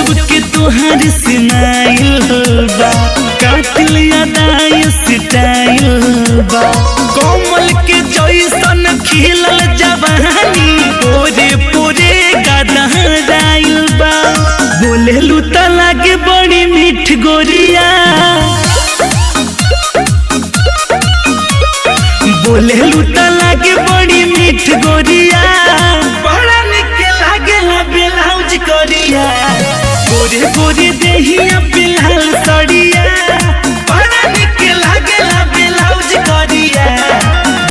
गजब के तुहार स्माइल बा कातिल अदाय स्टाइल बा कोमल के जैसन खिलल जवानी पूरे पूरे गदहराइल बा बोलेलू त लागे बड़ी मीठ गोरिया बोलेलू त लागे बड़ी मीठ गोरिया बड़ा निक लागेला ब्लाउज करिया गोरे गोरे देहिया बिलाल सड़िया